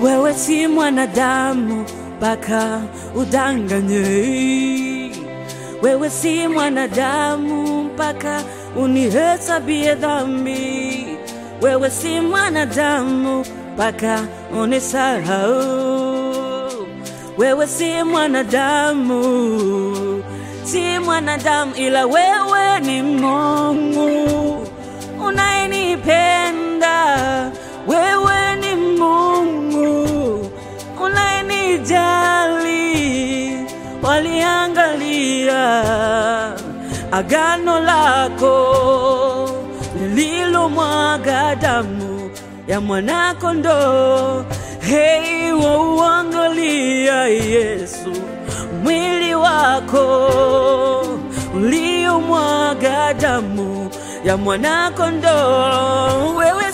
wewe si mwanadamu mpaka udanganye. Wewe si mwanadamu mpaka unihesabie dhambi. Wewe si mwanadamu mpaka unisahau. Wewe si mwanadamu, si mwanadamu, ila wewe ni Mungu unayenipenda. Wewe ni Mungu unayenijali. Waliangalia agano lako lililomwaga damu ya mwanakondoo. Hei, wauangalia Yesu, mwili wako uliomwaga damu ya mwanakondoo. Wewe